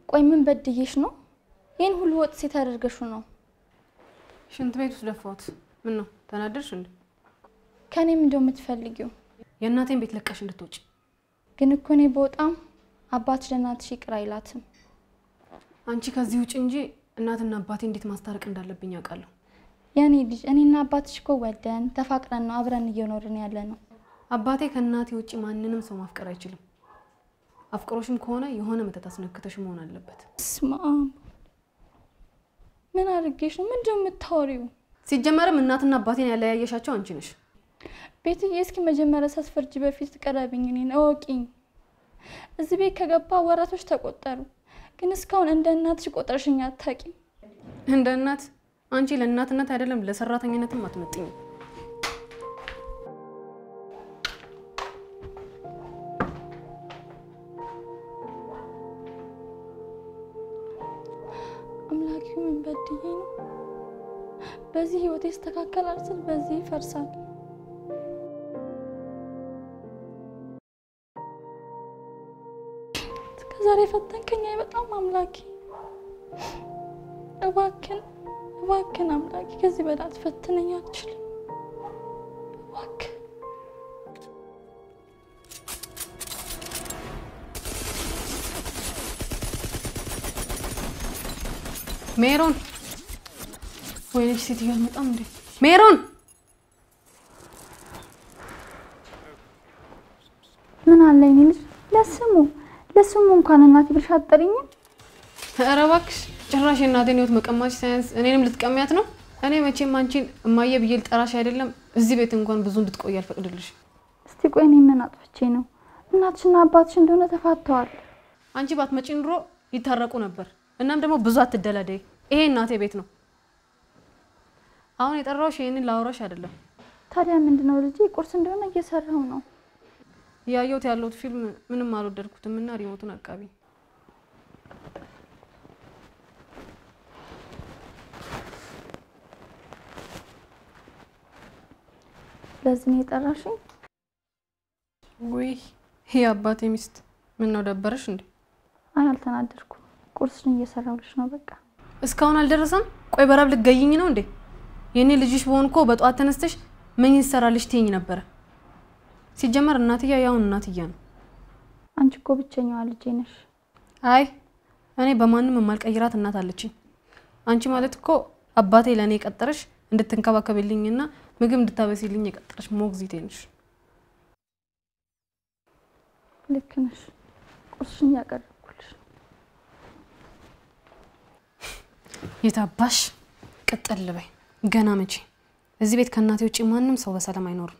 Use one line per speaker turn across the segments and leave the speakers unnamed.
ቆይ ምን በድዬሽ ነው? ይህን ሁሉ ወጥ ሴት አደርገሹ ነው?
ሽንት ቤት ውስጥ ደፋሁት። ምን ነው ተናደድሽ እንዴ?
ከእኔም እንደው የምትፈልጊው
የእናቴን ቤት ለቀሽ እንድትወጪ።
ግን እኮ እኔ በጣም አባትሽ ለእናትሽ ይቅር አይላትም።
አንቺ ከዚህ ውጭ እንጂ እናትና አባቴ እንዴት ማስታረቅ እንዳለብኝ ያውቃለሁ።
የኔ ልጅ እኔና አባትሽ እኮ ወደን ተፋቅረን ነው አብረን እየኖርን ያለ ነው።
አባቴ ከእናቴ ውጭ ማንንም ሰው ማፍቀር አይችልም። አፍቅሮሽም ከሆነ የሆነ መተት አስነክተሽ መሆን አለበት።
ስማ ምን አድርጌሽ ነው? ምንድን ነው የምታወሪው?
ሲጀመርም እናትና አባቴን ያለያየሻቸው አንቺ ነሽ።
ቤትዬ እስኪ መጀመሪያ ሳትፈርጂ በፊት ቀረብኝ፣ እኔን እወቂኝ። እዚህ ቤት ከገባ ወራቶች ተቆጠሩ፣ ግን እስካሁን እንደ እናትሽ ቆጥረሽኝ አታውቂም።
እንደ እናት አንቺ ለእናትነት አይደለም ለሰራተኝነትም አትመጥኝም።
አምላኪ ምን በድዬ ነው? በዚህ ህይወት ይስተካከላል ስል በዚህ ይፈርሳል። እስከዛሬ ፈተንከኝ በጣም አምላኪ፣ እባክን እባክን አምላኪ ከዚህ በላይ አትፈትነኝ፣ አልችልም። እባክህ
ሜሮን፣ ወይነች ሴትዮ አልመጣም እንዴ? ሜሮን
ምን አለ የኔ ልጅ ለስሙ ለስሙ እንኳን እናቴ ብለሽ አትጠሪኝም?
ኧረ እባክሽ ጭራሽ የእናቴን ህይወት መቀማች ሳያንስ እኔንም ልትቀሚያት ነው? እኔ መቼም አንቺን እማዬ ብዬ ልጠራሽ አይደለም እዚህ ቤት እንኳን ብዙ እንድትቆይ አልፈቅድልሽ።
እስቲ ቆይ እኔ ምን አጥፍቼ ነው? እናትሽና አባትሽ እንደሆነ ተፋተዋል።
አንቺ ባትመጪ ኑሮ ይታረቁ ነበር። እናም ደግሞ ብዙ አትደላደይ። ይሄ እናቴ ቤት ነው። አሁን የጠራሁሽ ይሄንን ላውራሽ አይደለም።
ታዲያ ምንድነው ልጄ? ቁርስ እንደሆነ እየሰራው ነው።
እያየሁት ያለሁት ፊልም ምንም አልወደድኩትም እና ሪሞቱን አቃቢ
ለዚህ ነው የጠራሽኝ?
ውይ ይህ አባቴ ሚስት ምን ነው ደበረሽ እንዴ?
አይ አልተናደድኩም። ቁርስሽን እየሰራሁልሽ ነው። በቃ
እስካሁን አልደረሰም? ቆይ በራብ ልትገይኝ ነው እንዴ? የኔ ልጅሽ በሆን እኮ በጠዋት ተነስተሽ ምን ይሰራልሽ ትይኝ ነበረ። ሲጀመር እናትያ ያውን እናትያ ነው።
አንቺ እኮ ብቸኛዋ ልጄ ነሽ።
አይ እኔ በማንም የማልቀይራት እናት አለችኝ። አንቺ ማለት እኮ አባቴ ለእኔ የቀጠረሽ እንድትንከባከብልኝና ምግብ እንድታበሲልኝ የቀጠረሽ ሞግዚቴ ነሽ።
ልክ ነሽ። ቁርስሽን እያቀረብኩልሽ ነው።
የታባሽ ቅጥል በይ። ገና መቼ እዚህ ቤት ከእናቴ ውጭ ማንም ሰው በሰላም አይኖርም።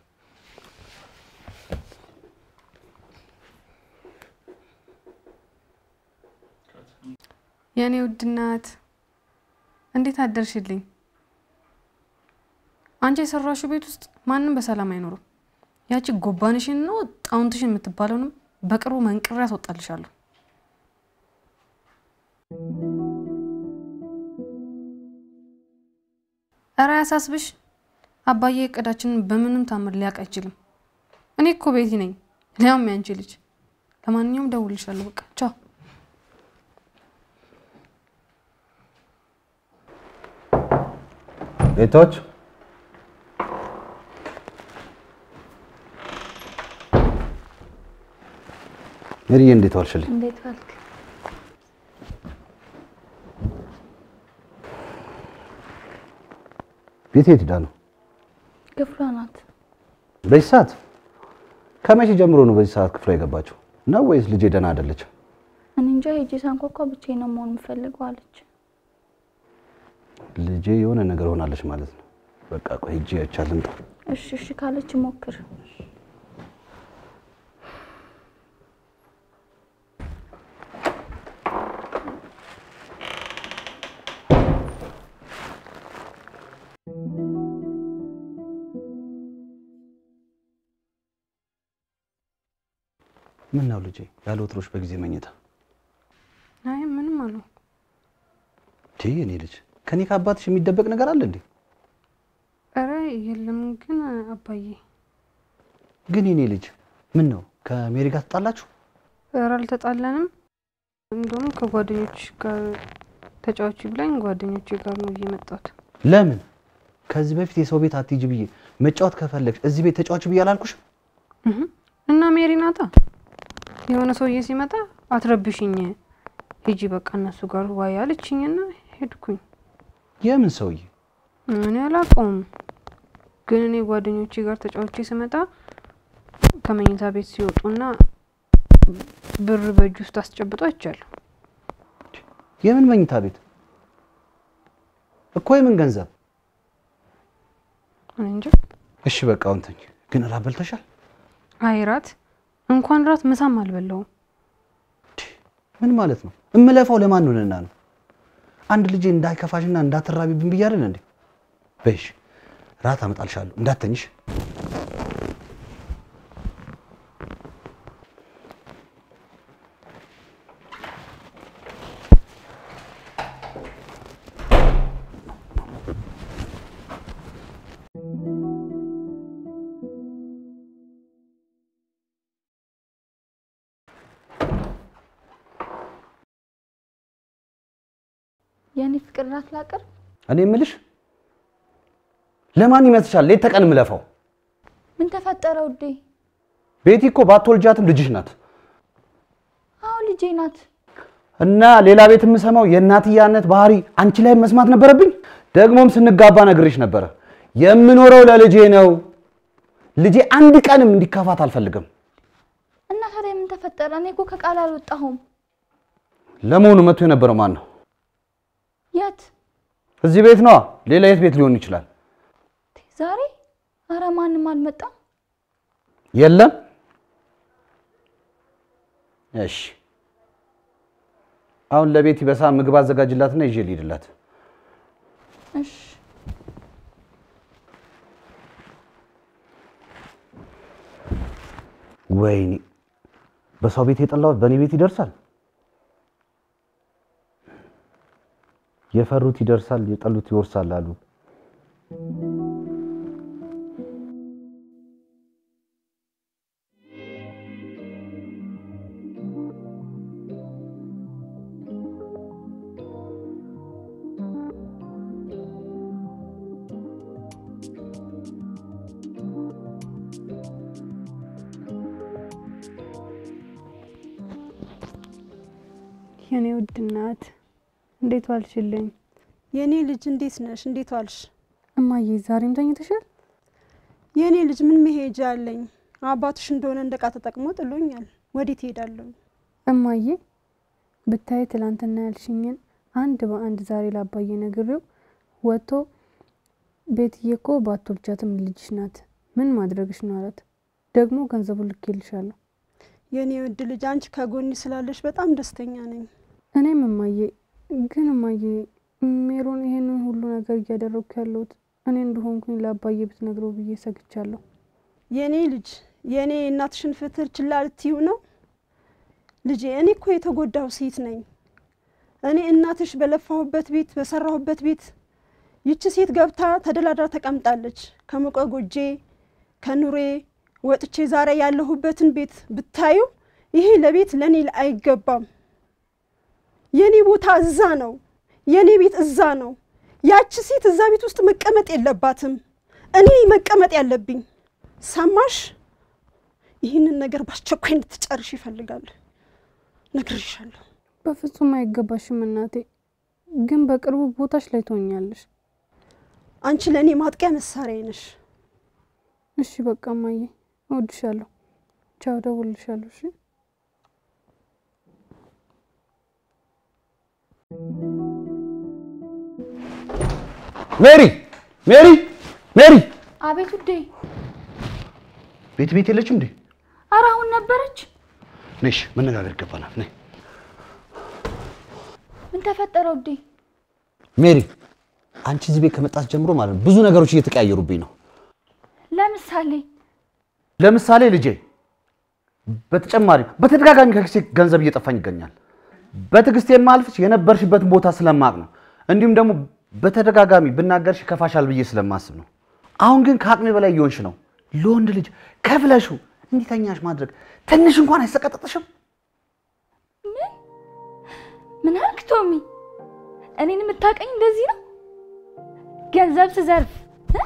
የእኔ ውድ እናት እንዴት አደርሽልኝ? አንቺ የሰራሽው ቤት ውስጥ ማንም በሰላም አይኖርም። ያቺ ጎባንሽን ነው ጣውንትሽን የምትባለውንም በቅርቡ መንቅሬ ያስወጣልሻለሁ። እረ ያሳስብሽ፣ አባዬ እቅዳችንን በምንም ታምር ሊያውቅ አይችልም። እኔ እኮ ቤቲ ነኝ፣ ሊያውም ያንቺ ልጅ። ለማንኛውም ደውልሻለሁ። በቃ ቻው።
ቤቶች ሜሪዬ እንዴት ዋልሽልኝ?
እንዴት ዋልክ?
ቤት የት ሄዳ ነው?
ክፍሏ ናት።
በዚህ ሰዓት? ከመቼ ጀምሮ ነው በዚህ ሰዓት ክፍሏ የገባችው? ነው ወይስ ልጄ ደህና አይደለችም?
እኔ እንጃ ሄጄ ሳንኳኳ ብቻዬን ነው መሆን የምፈልገው አለች።
ልጄ የሆነ ነገር ሆናለች ማለት ነው። በቃ ቆይ ሂጅ አይቻል ልምጣ።
እሺ እሺ ካለች ሞክር።
ምን ነው ልጄ ያለ ወትሮሽ በጊዜ መኝታ?
አይ ምንም አለው።
ቲ እኔ ልጅ ከኔ ከአባትሽ የሚደበቅ ነገር አለ እንዴ?
ኧረ የለም ግን አባዬ
ግን የኔ ልጅ ምን ነው ከሜሪ ጋር ትጣላችሁ?
ኧረ አልተጣላንም። እንደውም ከጓደኞች ጋር ተጫዋች ብላኝ ጓደኞቼ ጋር ነው እየመጣሁት።
ለምን ከዚህ በፊት የሰው ቤት አትሂጂ ብዬ መጫወት ከፈለግሽ እዚህ ቤት ተጫዋች ብዬ አላልኩሽም?
እህ እና ሜሪ ናታ የሆነ ሰውዬ ሲመጣ አትረብሽኝ፣ ሂጂ በቃ እነሱ ጋር ዋይ አለችኝና ሄድኩኝ።
የምን ሰውዬ?
እኔ አላውቀውም፣ ግን እኔ ጓደኞቼ ጋር ተጫዋቼ ስመጣ ከመኝታ ቤት ሲወጡና ብር በእጅ ውስጥ አስጨብጦ አይቻለሁ።
የምን መኝታ ቤት እኮ የምን ገንዘብ?
እኔ እንጃ።
እሺ በቃ አሁን ተኝ። ግን እራት በልተሻል?
አይ ራት እንኳን ራት ምሳም አልበላውም።
ምን ማለት ነው? እምለፋው ለማን ሆነና ነው? አንድ ልጄ እንዳይከፋሽና እንዳትራቢብን ብዬ አይደል እንዴ? በይሽ ራት አመጣልሻለሁ እንዳተኝሽ።
የእኔ ፍቅር ራት ላቅርብ?
እኔ የምልሽ ለማን ይመስልሻል ሌት ተቀን የምለፋው?
ምን ተፈጠረ ውዴ?
ቤቲ እኮ ባትወልጃትም ልጅሽ ናት።
አዎ ልጄ ናት።
እና ሌላ ቤት የምሰማው የእናትያነት ባህሪ አንቺ ላይ መስማት ነበረብኝ። ደግሞም ስንጋባ ነግሬሽ ነበረ የምኖረው ለልጄ ነው። ልጄ አንድ ቀንም እንዲከፋት አልፈልግም።
እና ታዲያ ምን ተፈጠረ? እኔ እኮ ከቃል አልወጣሁም።
ለመሆኑ መጥቶ የነበረው ማን ነው?
የት?
እዚህ ቤት ነዋ። ሌላ የት ቤት ሊሆን ይችላል?
ዛሬ? አረ ማንም አልመጣም።
የለም። እሺ፣ አሁን ለቤቲ በሳ ምግብ አዘጋጅላትና ይዤ ልሂድላት።
እሺ
ወይኔ በሰው ቤት የጠላሁት በእኔ ቤት ይደርሳል። የፈሩት ይደርሳል፣ የጠሉት ይወርሳል አሉ።
የኔ ውድ እናት እንዴት ዋልሽልኝ?
የኔ ልጅ እንዴት ነሽ? እንዴት ዋልሽ?
እማዬ ዛሬም ተኝተሻል?
የኔ ልጅ ምን መሄጃ አለኝ? አባትሽ እንደሆነ እንደ ዕቃ ተጠቅሞ ጥሎኛል። ወዴት እሄዳለሁ?
እማዬ ብታይ ትላንትና ያልሽኝን አንድ በአንድ ዛሬ ላባዬ ነግሬው ወጥቶ ቤትዬ እኮ ባትወልጃትም ልጅሽ ናት ምን ማድረግሽ ነው አላት። ደግሞ ገንዘቡን ልኬልሻለሁ።
የኔ ውድ ልጅ አንቺ ከጎኒ ስላለሽ በጣም ደስተኛ ነኝ።
እኔም እማዬ ግን እማዬ ሜሮን ይሄንን ሁሉ ነገር እያደረግኩ ያለሁት እኔ እንደሆንኩኝ ለአባዬ ብትነግረው ብዬ ሰግቻለሁ።
የኔ ልጅ የኔ እናትሽን ፍትር ችላ ልትዩ ነው? ልጄ እኔ እኮ የተጎዳው ሴት ነኝ። እኔ እናትሽ በለፋሁበት ቤት በሰራሁበት ቤት ይቺ ሴት ገብታ ተደላድራ ተቀምጣለች። ከሞቀ ጎጄ ከኑሬ ወጥቼ ዛሬ ያለሁበትን ቤት ብታዩ ይሄ ለቤት ለእኔ አይገባም። የኔ ቦታ እዛ ነው። የኔ ቤት እዛ ነው። ያቺ ሴት እዛ ቤት ውስጥ መቀመጥ የለባትም። እኔ መቀመጥ ያለብኝ ሰማሽ? ይህንን ነገር በአስቸኳይ እንድትጨርሽ ይፈልጋል። ነግሬሻለሁ።
በፍጹም አይገባሽም እናቴ፣ ግን በቅርቡ ቦታሽ ላይ ትሆኛለሽ።
አንቺ ለእኔ ማጥቂያ መሳሪያ ነሽ።
እሺ በቃ እማዬ እወድሻለሁ። ቻው፣ እደውልልሻለሁ። እሺ
ሜሪ ሜሪ ሜሪ
አቤት ውዴ።
ቤት ቤት የለችም እንዴ?
አረ አሁን ነበረች።
ነሽ መነጋገር ይገባናል። ነይ
ምን ተፈጠረ ውዴ?
ሜሪ፣ አንቺ እዚህ ቤት ከመጣች ጀምሮ ማለት ነው ብዙ ነገሮች እየተቀያየሩብኝ ነው።
ለምሳሌ
ለምሳሌ ልጄ፣ በተጨማሪ በተደጋጋሚ ከኪሴ ገንዘብ እየጠፋኝ ይገኛል። በትዕግስት የማልፍሽ የነበርሽበትን ቦታ ስለማቅ ነው። እንዲሁም ደግሞ በተደጋጋሚ ብናገርሽ ከፋሻል ብዬ ስለማስብ ነው። አሁን ግን ከአቅሜ በላይ እየሆንሽ ነው። ለወንድ ልጅ ከፍለሽው እንዲተኛሽ ማድረግ ትንሽ እንኳን አይሰቀጥጥሽም?
ምን አልክ ቶሚ? እኔን የምታውቀኝ እንደዚህ ነው? ገንዘብ ስዘርፍ እ?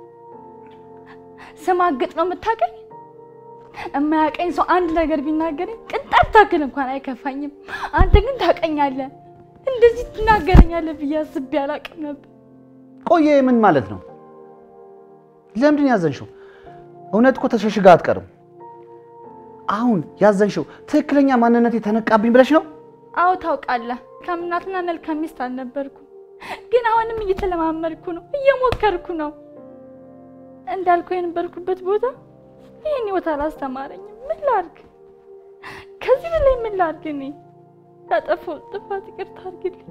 ስማግጥ ነው የምታውቀኝ? የማያውቀኝ ሰው አንድ ነገር ቢናገረኝ ቅንጣት ታክል እንኳን አይከፋኝም። አንተ ግን ታውቀኛለህ። እንደዚህ ትናገረኛለህ ብዬ አስቤ አላውቅም ነበር።
ቆየ ምን ማለት ነው? ለምንድን ያዘንሽው? እውነት እኮ ተሸሽጋ አትቀርም። አሁን ያዘንሽው ትክክለኛ ማንነት የተነቃብኝ ብለሽ ነው?
አዎ ታውቃለህ፣ ከምናትና መልካም ሚስት አልነበርኩም። ግን አሁንም እየተለማመድኩ ነው፣ እየሞከርኩ ነው። እንዳልኩ የነበርኩበት ቦታ ይህን ህይወት አላስተማረኝም። ምን ላድርግ? ከዚህ በላይ ምን ላድርግ? እኔ ያጠፋሁት ጥፋት ይቅርታ አድርግልኝ።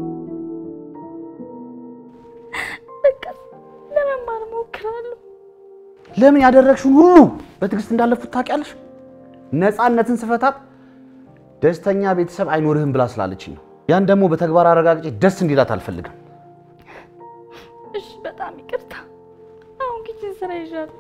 በቃ ለመማር እሞክራለሁ።
ለምን ያደረግሽውን ሁሉ በትዕግስት እንዳለፉት ታውቂያለሽ? ነፃነትን ስፈታት ደስተኛ ቤተሰብ አይኖርህም ብላ ስላለችኝ ነው። ያን ደግሞ በተግባር አረጋግጬ ደስ እንዲላት አልፈልግም።
እሺ፣ በጣም ይቅርታ። አሁን ኪችን ስራ ይዣለሁ።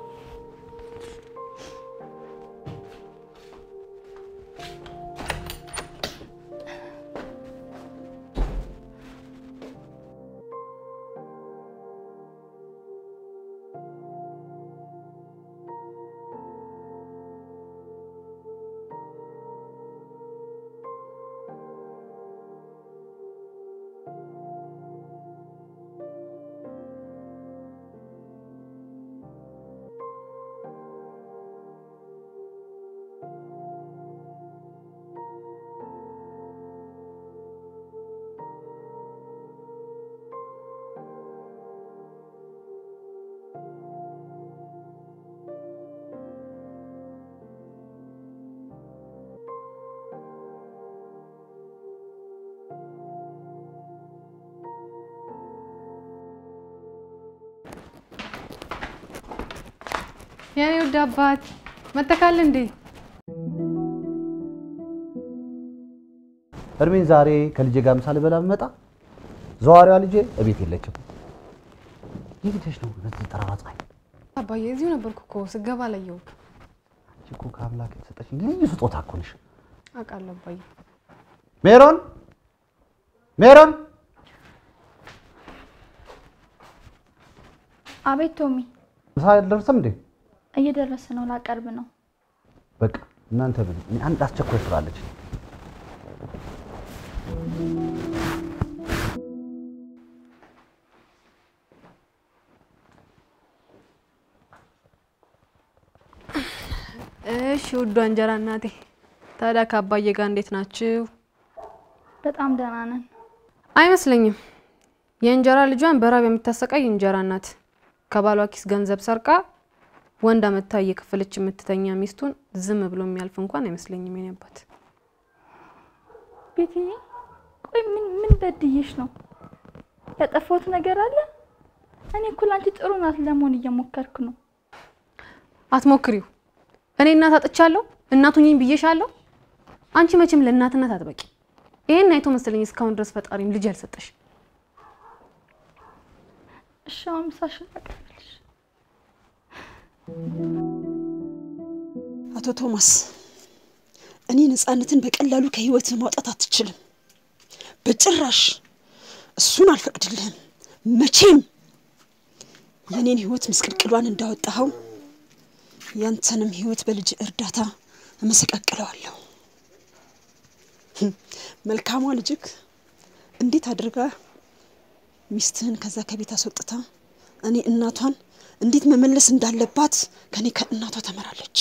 የኔ ውድ አባት መተካል እንዴ?
እድሜን ዛሬ ከልጄ ጋር ምሳ ልበላ ብመጣ ዘዋሪዋ ልጄ እቤት የለችም። የት ሄደሽ ነው በዚህ ጠራራ ፀሐይ?
አባዬ እዚሁ ነበርኩ እኮ ስገባ አላየሁም።
አንቺ እኮ ከአምላክ የተሰጠሽ ልዩ ስጦታ እኮ ነሽ።
አውቃለሁ አባዬ።
ሜሮን ሜሮን፣
አቤት ቶሚ፣
ምሳ አልደረሰም እንዴ?
እየደረሰ ነው። ላቀርብ ነው።
በቃ እናንተ ብሉ። እኔ አንድ አስቸኳይ ስራ አለች።
እሺ ውዷ እንጀራ እናቴ፣ ታዲያ ከአባዬ ጋር እንዴት ናችሁ?
በጣም ደህና ነን።
አይመስለኝም። የእንጀራ ልጇን በራብ የምታሰቃይ እንጀራ እናት ከባሏ ኪስ ገንዘብ ሰርቃ ወንድ አመታ እየከፈለች የምትተኛ ሚስቱን ዝም ብሎ የሚያልፍ እንኳን አይመስለኝም። የኔ አባት
ቤትዬ፣ ቆይ ምን ምን በድዬሽ ነው? ያጠፋሁት ነገር አለ? እኔ እኮ ላንቺ ጥሩ ናት ለመሆን እየሞከርኩ ነው።
አትሞክሪው። እኔ እናት አጥቻለሁ፣ እናቱኝኝ ብዬሻለሁ። አንቺ መቼም ለእናትነት አትበቂ። ይሄን አይቶ መሰለኝ እስካሁን ድረስ ፈጣሪም ልጅ ያልሰጠሽ።
እሺ አሁን ምሳሽን ላቀርብልሽ።
አቶ ቶማስ እኔ ነፃነትን በቀላሉ ከህይወት ማውጣት አትችልም። በጭራሽ እሱን አልፈቅድልህም። መቼም የእኔን ህይወት ምስቅልቅሏን እንዳወጣኸው ያንተንም ህይወት በልጅ እርዳታ እመሰቃቅለዋለሁ። መልካሟ ልጅክ እንዴት አድርጋ ሚስትህን ከዛ ከቤት አስወጥታ እኔ እናቷን እንዴት መመለስ እንዳለባት ከኔ ከእናቷ ተመራለች።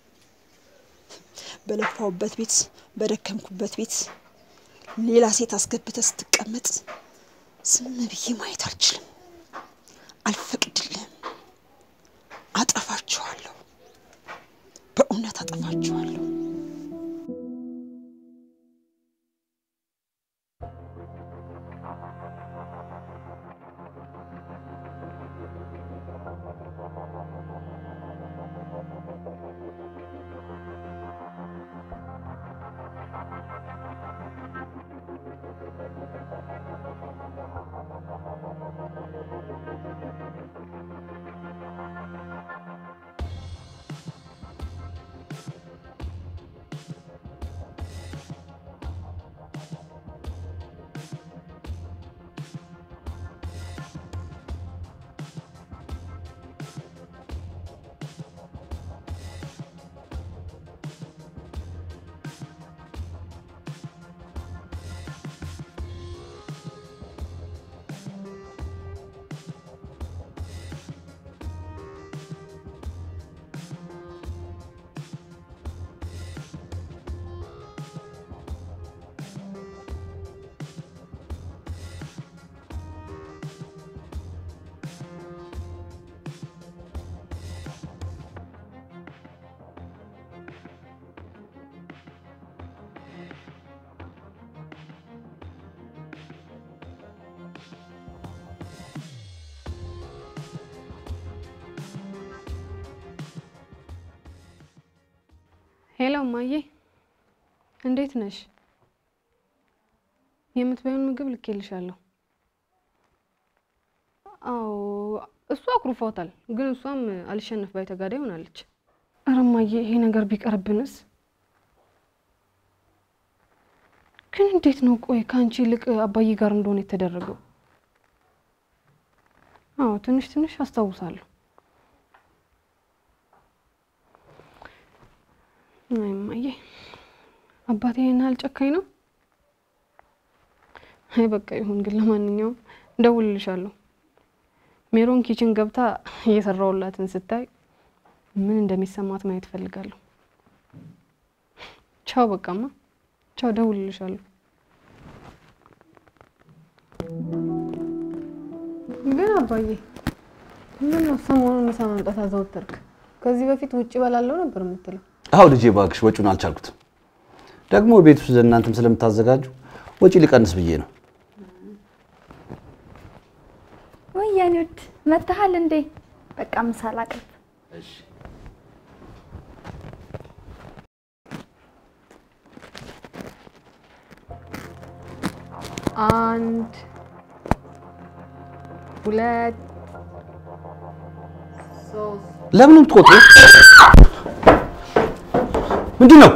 በለፋውበት ቤት በደከምኩበት ቤት ሌላ ሴት አስገብተ ስትቀመጥ ዝም ብዬ ማየት አልችልም፣ አልፈቅድልህም። አጠፋችኋለሁ፣ በእውነት አጠፋችኋለሁ።
ሄሎ እማዬ፣ እንዴት ነሽ? የምትበይውን ምግብ ልኬልሻለሁ። አዎ እሱ አኩርፏታል፣ ግን እሷም አልሸነፍ ባይ ተጋዳይ ሆናለች። ኧረ እማዬ ይሄ ነገር ቢቀርብንስ? ግን እንዴት ነው? ቆይ ከአንቺ ይልቅ አባዬ ጋር እንደሆነ የተደረገው? አዎ ትንሽ ትንሽ አስታውሳለሁ። አይ እማዬ አባቴ ይሄን ያህል ጨካኝ ነው? አይ በቃ ይሁን። ግን ለማንኛውም እደውልልሻለሁ። ሜሮን ኪችን ገብታ እየሰራሁላትን ስታይ ምን እንደሚሰማት ማየት እፈልጋለሁ። ቻው በቃማ፣ ቻው። እደውልልሻለሁ። ግን አባዬ ምን ነው ሰሞኑን ምሳ ማምጣት አዘወተርክ? ከዚህ በፊት ውጭ በላለው ነበር የምትለው።
አዎ ልጄ እባክሽ ወጪውን አልቻልኩትም። ደግሞ ቤት ውስጥ እናንተም ስለምታዘጋጁ ወጪ ሊቀንስ ብዬ ነው።
ወይ የኔ ውድ መተሃል እንዴ? በቃ ምሳ ላቅርብ።
አንድ ሁለት ሶስት
ለምን ነው የምትቆጥረው? ምንድን ነው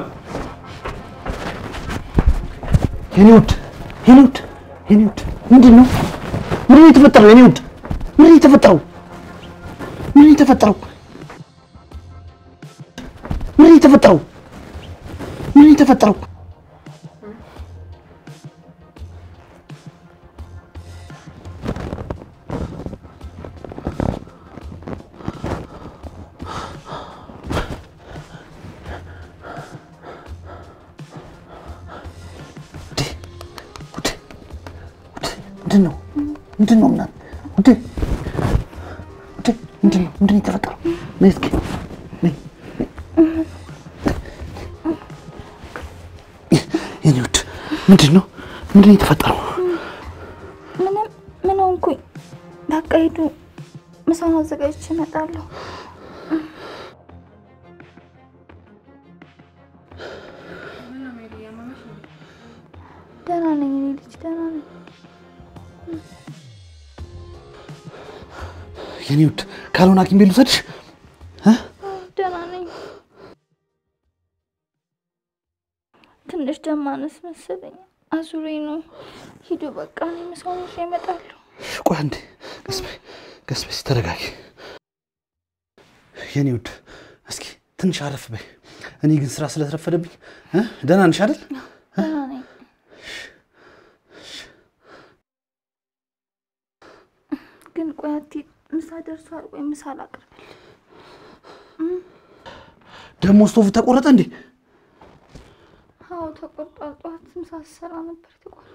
የኔ ውድ የኔ ውድ የኔ ውድ ምንድን ነው ምንድን ነው የተፈጠረው? የኔ ውድ ምንድን ነው የተፈጠረው? ምንድን ነው የተፈጠረው? ምንድን ነው የተፈጠረው? ምንድን ነው የተፈጠረው? ምንድን ነው ምንድን ነው ምናምን ውዴ ውዴ ምንድን ነው ምንድን ነው የተፈጠረው? ነይ እስኪ ነይ የኔ ውድ ምንድን ነው ምንድን ነው የተፈጠረው?
ምንም ምን ሆንኩኝ? በቃ ሂዱ፣ ምሳውን አዘጋጅቼ እመጣለሁ። ደህና ነኝ እኔ ልጅ ደህና ነኝ።
የኔ ውድ ካልሆነ ሐኪም ቤት ልውሰድሽ?
ደህና ነኝ። ትንሽ ደም ማነስ መሰለኝ፣ አዙሬ ነው። ሂዱ በቃ እኔ ምሳውን ይዤ እመጣለሁ።
እሺ፣ ቆይ አንዴ ቀስ በይ ቀስ በይ እስኪ ተረጋጊ። የኔ ውድ እስኪ ትንሽ አረፍ በይ። እኔ ግን ስራ ስለተረፈደብኝ እ ደህና ነሽ አይደል?
ደህና ነኝ። ግን ቆይ አትሂድ፣ ምሳ ደርሷል። ቆይ ምሳ ላቅርብልህ።
ደግሞ ስቶቭ ተቆረጠ እንዴ?
አዎ ተቆርጧል። ጠዋት ምሳ ስሰራ ነበር የተቆረጠ።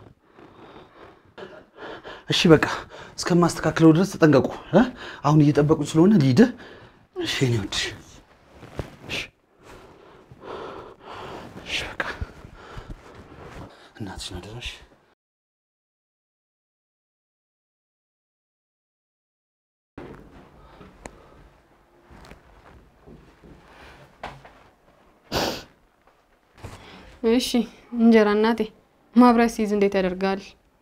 እሺ በቃ እስከማስተካክለው ድረስ ተጠንቀቁ። እ? አሁን እየጠበቁኝ ስለሆነ ልሂድ። እሺ የኔ ውድ እሺ እሺ በቃ እናትሽን አደራሽ።
እሺ እንጀራ እናቴ ማብራት ሲይዝ እንዴት ያደርጋል?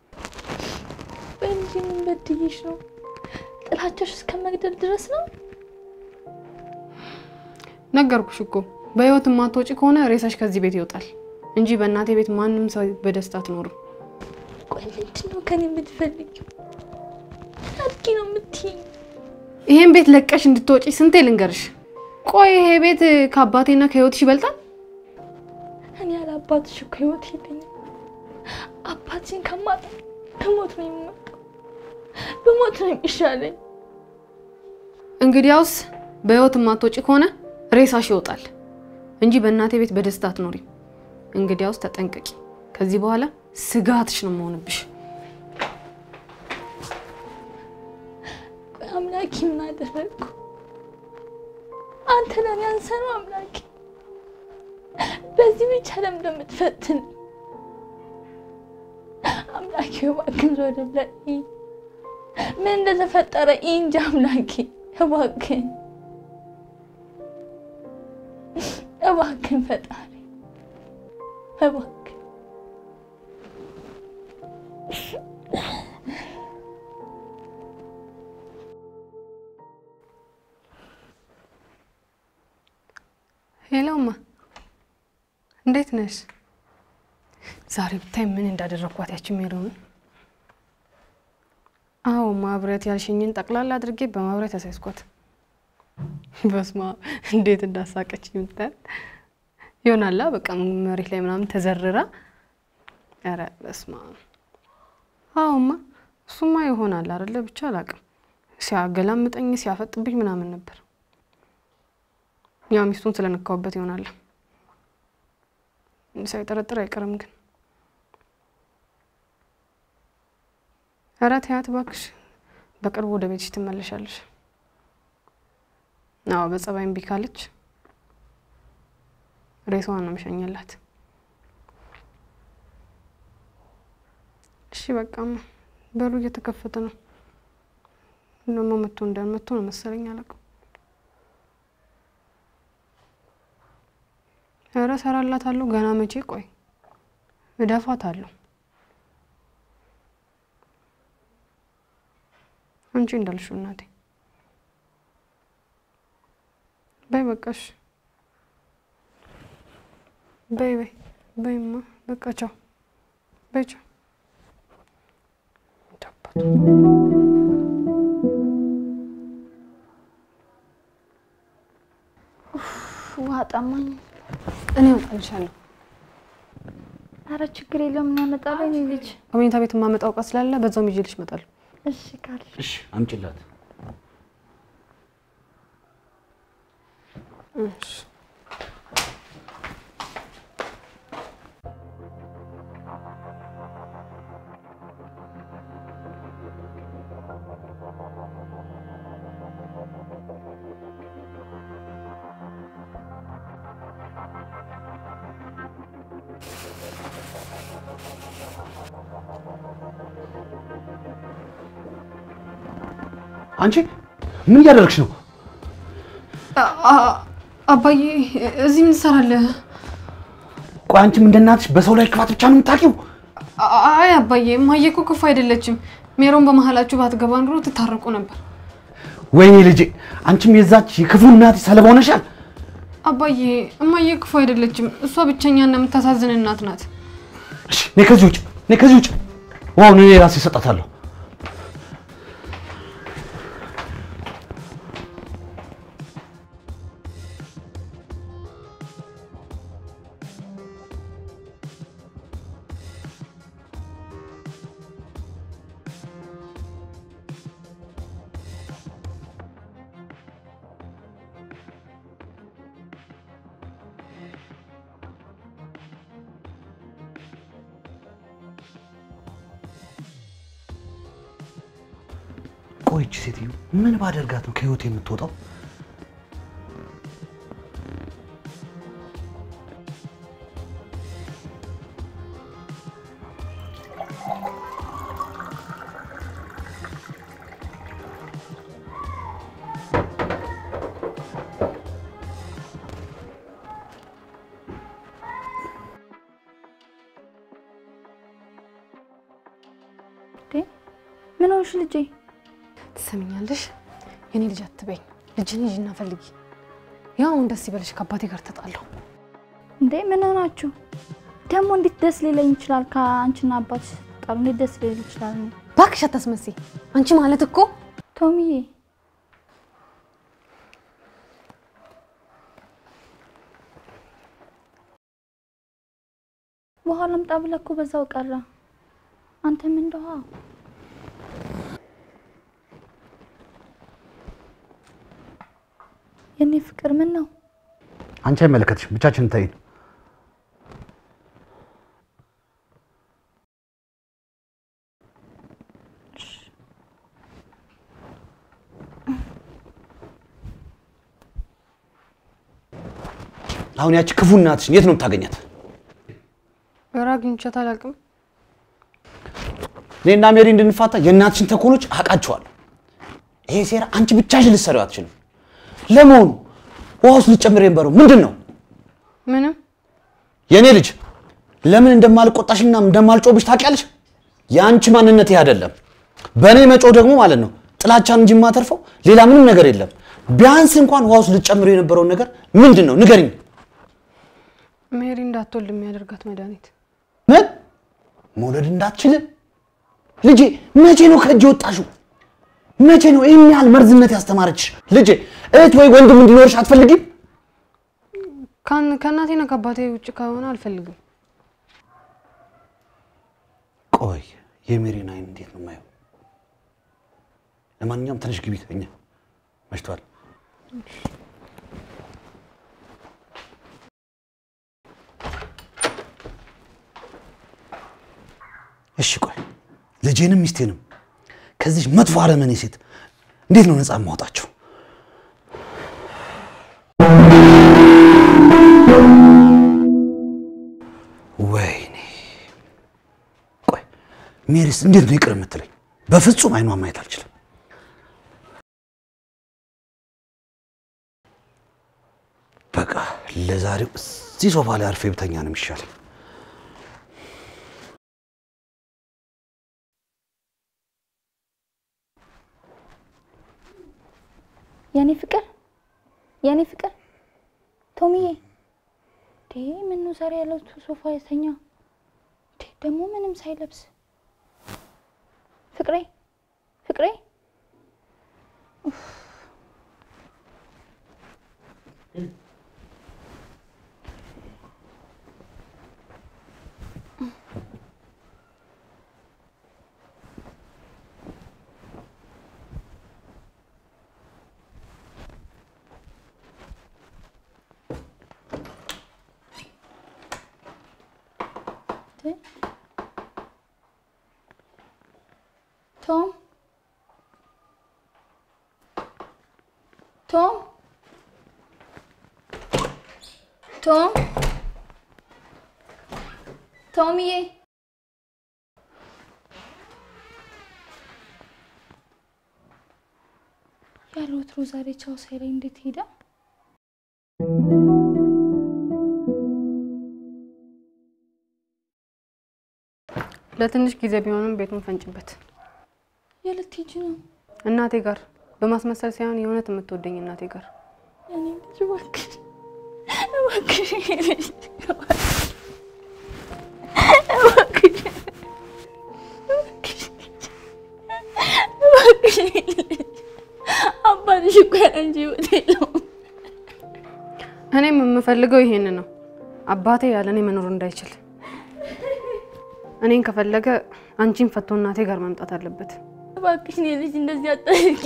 በእንጂ ምን በድዬሽ ነው? ጥላቻሽ እስከ መግደል ድረስ ነው?
ነገርኩሽ እኮ በህይወት የማትወጪ ከሆነ ሬሳሽ ከዚህ ቤት ይወጣል እንጂ በእናቴ ቤት ማንም ሰው በደስታ አትኖርም።
ቆይ ምንድን ነው ከኔ የምትፈልጊው? አድርጊ ነው የምትይኝ?
ይሄን ቤት ለቀሽ እንድትወጪ ስንቴ ልንገርሽ? ቆይ ይሄ ቤት ከአባቴና ከህይወትሽ ይበልጣል?
እኔ ያለ አባትሽ እኮ ህይወት የለኝም። አባትሽን ከማጣ በሞት ነው የምመጣው። በሞት ነው የሚሻለኝ።
እንግዲያውስ በህይወት የማትወጪ ከሆነ ሬሳሽ ይወጣል እንጂ በእናቴ ቤት በደስታ አትኖሪም። እንግዲያውስ ተጠንቀቂ። ከዚህ በኋላ ስጋትሽ ነው የምሆንብሽ።
ቆይ አምላኬ ምን አደረግኩ? አንተ ለኔ አንሰ ነው አምላኬ። በዚህ ብቻ ለምን እንደምትፈትን አምላኬ እባክህን ዞር ብለህ እይ። ምን እንደተፈጠረ እይ እንጂ አምላኬ እባክህን እባክን ፈጣሪ እባክን
ሄሎማ እንዴት ነሽ? ዛሬ ብታይ ምን እንዳደረግኳት ያችን ሜሮንን። አዎ ማብረት ያልሽኝን ጠቅላላ አድርጌ በማብረት ያሳይስኳት። በስማ እንዴት እንዳሳቀች ምታያት ይሆናላ። በቃ መሬት ላይ ምናምን ተዘርራ ኧረ በስማ አዎማ እሱማ ይሆናል አይደለ? ብቻ አላቅም። ሲያገላምጠኝ ሲያፈጥብኝ ምናምን ነበር። ያው ሚስቱን ስለነካውበት ይሆናል። ሳይጠረጥር አይቀርም ግን። ኧረ ተያት እባክሽ፣ በቅርቡ ወደ ቤትሽ ትመለሻለሽ። አዎ በጸባይ እምቢ ካለች ሬሳዋን ነው የምሸኘላት። እሺ በቃማ፣ በሩ እየተከፈተ ነው። ደግሞ መቶ እንዳል መቶ ነው መሰለኝ አላውቅም። ኧረ እሰራላታለሁ ገና መቼ ቆይ እደፋታለሁ። አንቺ እንዳልሽው እናቴ በይ በቃሽ። በይ በይ በይማ በቃ ቻው በይ ቻው።
ውሃ ጠማኝ።
እኔ እወጣልሻለሁ።
አረ ችግር የለውም እናመጣለን። የኔ ልጅ
ከመኝታ ቤት የማመጣው እቃ ስላለ በዛውም ይዤልሽ እመጣለሁ።
እሺ ካል
እሺ አምጪላት።
እሺ
አንቺ ምን እያደረግሽ ነው?
አባዬ እዚህ ምን ትሰራለህ?
ቆይ አንቺም እንደ እናትሽ በሰው ላይ ክፋት ብቻ ነው የምታውቂው?
አይ አባዬ እማዬ እኮ ክፉ አይደለችም። ሜሮን በመሀላችሁ ባትገባ ኑሮ ትታረቁ ነበር።
ወይኔ ልጄ፣ አንቺም የዛች የክፉ እናትሽ ሰለባ ሆነሻል።
አባዬ እማዬ ክፉ አይደለችም። እሷ ብቸኛና የምታሳዝን እናት ናት።
እሺ ነይ ከዚህ ውጭ፣ ነይ ከዚህ ውጭ። ዋው እኔ ራሴ እሰጣታለሁ። ቆይ ይህች ሴትዮ ምን ባደርጋት ነው ከህይወት የምትወጣው?
ምን ሆንሽ ልጄ?
ትሰሚኛለሽ? የኔ ልጅ አትበኝ። ልጅን ሂጂና ፈልጊ። ያው አሁን ደስ ይበልሽ። ከአባቴ ጋር ተጣላሁ።
እንዴ ምን ሆናችሁ ደግሞ? እንዴት ደስ ሊለኝ ይችላል? ከአንቺና አባትሽ ስትጣሉ እንዴት ደስ ሊለኝ ይችላል?
እባክሽ አታስመስይ። አንቺ ማለት እኮ
ቶሚዬ ውሃ ላምጣ ብለህ እኮ በዛው ቀረ። አንተም እንደ ውሃ የኔ ፍቅር ምን ነው?
አንቺ አይመለከትሽም፣ ብቻችን እንታይን። አሁን ያቺ ክፉ እናትሽን የት ነው የምታገኛት?
ኧረ አግኝቻት አላውቅም።
እኔና ሜሪ እንድንፋታ የእናትሽን ተኮኖች አውቃቸዋለሁ። ይሄ ሴራ አንቺ ብቻሽን ልትሰሪው አትችልም። ለመሆኑ ውሃ ውስጥ ልትጨምር የነበረው ምንድን ነው?
ምንም
የኔ ልጅ ለምን እንደማልቆጣሽና እንደማልጮብሽ ታውቂያለሽ? የአንቺ ማንነት ይሄ አይደለም። በእኔ መጮ ደግሞ ማለት ነው ጥላቻን እንጂ የማተርፈው ሌላ ምንም ነገር የለም። ቢያንስ እንኳን ውሃ ውስጥ ልጨምር የነበረውን ነገር ምንድን ነው ንገሪኝ።
ሜሪ እንዳትወልድ የሚያደርጋት መድኃኒት
ምን መውለድ እንዳትችል ልጄ፣ መቼ ነው ከእጅ ወጣሽው? መቼ ነው ይህን ያህል መርዝነት ያስተማረችሽ? ልጄ እህት ወይ ወንድም እንዲኖርሽ አትፈልጊም?
ካን- ከእናቴና ከአባቴ ውጭ ከሆነ አልፈልግም።
ቆይ የሜሪን አይን እንዴት ነው የማየው? ለማንኛውም ትንሽ ግቢ ተኛ፣ መሽቷል። እሺ ቆይ ልጄንም ሚስቴንም ከዚህ መጥፎ አረመኔ ሴት እንዴት ነው ነፃ የማወጣቸው? ወይኔ ቆይ ሜሪስ እንዴት ነው ይቅር የምትለኝ? በፍጹም አይኗን ማየት አልችልም። በቃ ለዛሬው እዚህ ሶፋ ላይ አርፌ ብተኛ ነው የሚሻለኝ።
የኔ ፍቅር የኔ ፍቅር ቶሚዬ ዴ ምን ነው ዛሬ ያለው ሶፋ የተኛ ዴ ደግሞ ምንም ሳይለብስ ፍቅሬ ፍቅሬ ኡፍ። ዴ ቶም ቶም ቶም ቶሚዬ ያለ ወትሮ ዛሬ ቻው ሳይለኝ እንዴት ሄደ?
ለትንሽ ጊዜ ቢሆንም ቤቱን ፈንጭበት።
የለት ሂጂ ነው
እናቴ ጋር በማስመሰል ሳይሆን የእውነት የምትወደኝ እናቴ ጋር
እኔ ልጅ እባክሽ እባክሽ ልጅ እባክሽ እባክሽ እባክሽ ልጅ አባትሽ እኮ ያለ እንጂ ህይወት የለውም።
እኔም የምፈልገው ይሄን ነው፣ አባቴ ያለ እኔ መኖር እንዳይችል። እኔን ከፈለገ አንቺን ፈቶ እናቴ ጋር መምጣት አለበት።
እባክሽ እኔ ልጅ እንደዚህ አታድርጊ።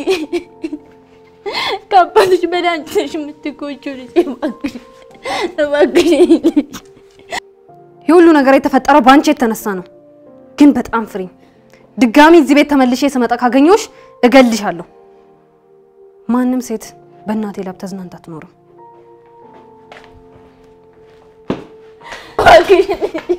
ከአባትሽ በላይ አንቺ ነሽ የምትጎጂው ልጅ። እባክሽ እባክሽ ልጅ
ይህ ሁሉ ነገር የተፈጠረው በአንቺ የተነሳ ነው። ግን በጣም ፍሪኝ። ድጋሚ እዚህ ቤት ተመልሼ ስመጣ ካገኘሁሽ እገልሻለሁ። ማንም ሴት በእናቴ ላብ ተዝናንታ አትኖርም።
እባክሽ ልጅ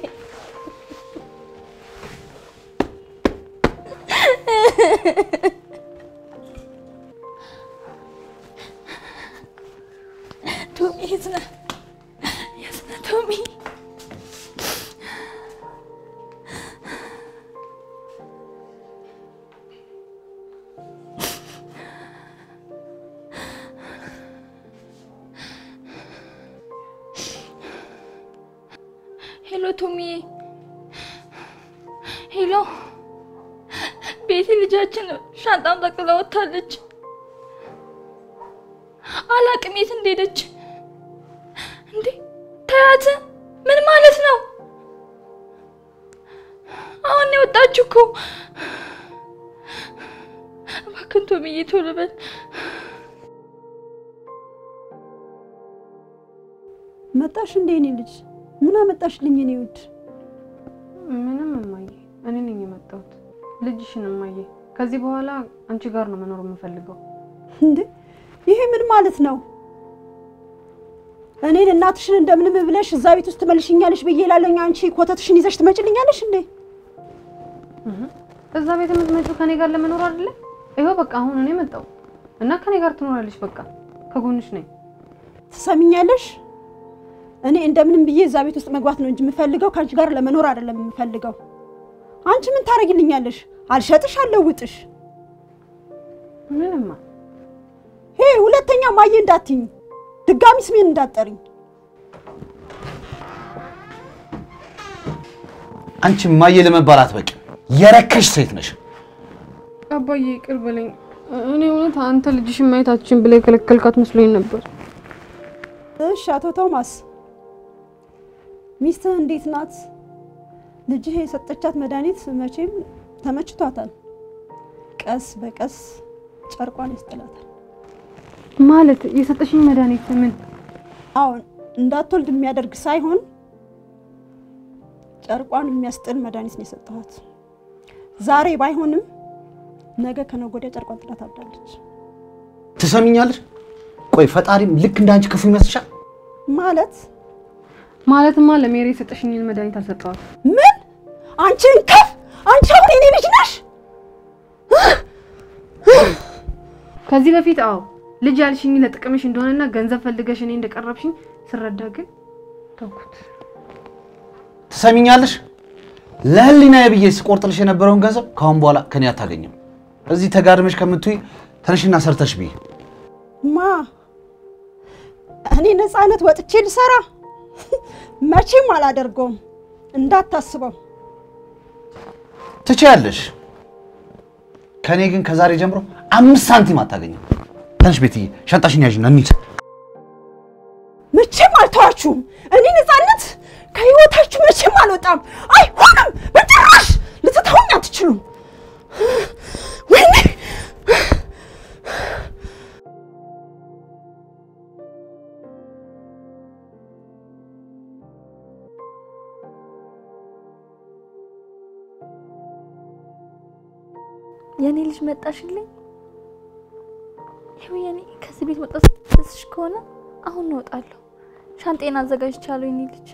ቶሚ የት ነህ? የት ነህ ቶሚ? ሄሎ ቶሚዬ፣ ሄሎ ቤቲ ልጃችን ሻንጣን ጠቅልላ ወጥታለች። አላቅም የት እንደሄደች። እንዴ ተያት? ምን ማለት ነው? አሁን ነው የወጣችሁ እኮ። እባክህን ቶሚዬ ቶሎ በል።
መጣሽ እንዴ እኔ ልጅ? ምን አመጣሽልኝ እኔ ውድ?
ምንም እማዬ፣ እኔ ነኝ የመጣሁት። ልጅሽን እማዬ፣ ከዚህ በኋላ አንቺ ጋር ነው መኖር የምፈልገው።
እንዴ ይሄ ምን ማለት ነው? እኔን እናትሽን እንደምንም ብለሽ እዛ ቤት ውስጥ ትመልሽኛለሽ ብዬ እላለሁ። አንቺ ኮተትሽን ይዘሽ ትመጭልኛለሽ እንዴ?
እዛ ቤት የምትመጪው ከኔ ጋር ለመኖር አይደለ? ይኸው በቃ አሁን እኔ መጣሁ እና ከኔ ጋር ትኖራለሽ። በቃ ከጎንሽ ነኝ።
ትሰሚኛለሽ? እኔ እንደምንም ብዬ እዛ ቤት ውስጥ መግባት ነው እንጂ የምፈልገው ከአንቺ ጋር ለመኖር አይደለም የምፈልገው። አንቺ ምን ታደርጊልኛለሽ? አልሸጥሽ፣ አልለውጥሽ።
ምንማ
ሄ ሁለተኛ ማየ እንዳትኝ፣ ድጋሚ ስሜን እንዳትጠሪኝ።
አንቺ ማየ ለመባል አትበቂም። የረከሽ ሴት ነሽ።
አባዬ ይቅር በለኝ። እኔ እውነት አንተ ልጅሽን ማየታችን ብላ የከለከልካት መስሎኝ ነበር።
እሺ አቶ ቶማስ ሚስትህ እንዴት ናት? ልጅህ የሰጠቻት መድኃኒት መቼም ተመችቷታል። ቀስ በቀስ ጨርቋን ያስጥላታል።
ማለት የሰጠሽኝ መድኃኒት ምን?
አሁን እንዳትወልድ የሚያደርግ ሳይሆን ጨርቋን የሚያስጥል መድኃኒት ነው የሰጠኋት። ዛሬ ባይሆንም ነገ ከነገ ወዲያ ጨርቋን ጥላ ታብዳለች።
ትሰሚኛለሽ? ቆይ ፈጣሪም ልክ እንዳንቺ ክፉ ይመስልሻል?
ማለት
ማለትማ ለሜሪ የሰጠሽኝን መድኃኒት አልሰጠዋት።
ምን? አንቺ እንከፍ! አንቺ አሁን የኔ ልጅ ነሽ?
ከዚህ በፊት አዎ ልጅ ያልሽኝ ለጥቅምሽ እንደሆነና ገንዘብ ፈልገሽ እኔ እንደቀረብሽኝ ስረዳ ግን ተውኩት።
ትሰሚኛለሽ? ለህሊናዬ ብዬ ስቆርጥልሽ የነበረውን ገንዘብ ከአሁን በኋላ ከኔ አታገኝም። እዚህ ተጋድመሽ ከምትይ ተነሽና ሰርተሽ ብዬ
ማ እኔ ነፃነት ወጥቼ ልሰራ መቼም አላደርገውም። እንዳታስበው።
ትችያለሽ። ከኔ ግን ከዛሬ ጀምሮ አምስት ሳንቲም አታገኝም። ተነሽ ቤትዬ፣ ሻንጣሽን ያዥና እንሂድ።
መቼም አልተዋችሁም። እኔ ነፃነት ከህይወታችሁ መቼም አልወጣም። አይሆንም፣ በጭራሽ ልትተውኝ አትችሉም። ወይኔ
የኔ ልጅ መጣሽልኝ። ይኸው የኔ ከዚህ ቤት መውጣት ደስሽ ከሆነ አሁን እወጣለሁ። ሻንጤን አዘጋጅቻለሁ የኔ ልጅ።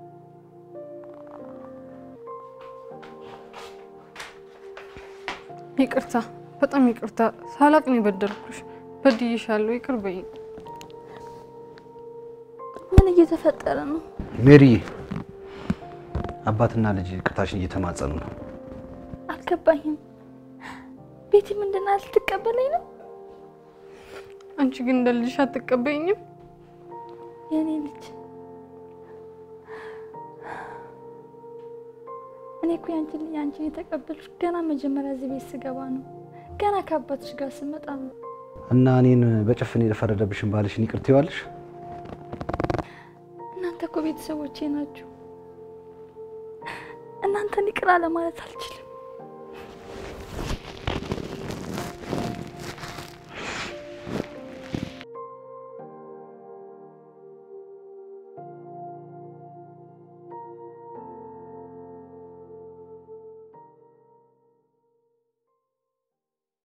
ይቅርታ፣ በጣም ይቅርታ። ሳላቅ ነው የበደልኩሽ። በድዬሻለሁ። ይቅር በይኝ።
ምን እየተፈጠረ ነው?
ሜሪዬ፣ አባትና ልጅ ይቅርታሽን እየተማጸኑ ነው።
አልገባኝም። ቤቲ ምንድን አለ? ልትቀበለኝ ነው?
አንቺ ግን እንደ ልጅሽ አትቀበይኝም?
የኔ ልጅ እኔ እኮ ያንቺን ልጅ አንቺን የተቀበልሽ ገና መጀመሪያ እዚህ ቤት ስገባ ነው። ገና ከአባትሽ ጋር ስመጣ ነው።
እና እኔን በጭፍን የፈረደብሽን ባልሽን ይቅር ትይዋለሽ?
እናንተ እኮ ቤተሰቦቼ ናችሁ። እናንተን ይቅር አለ ማለት አልችልም።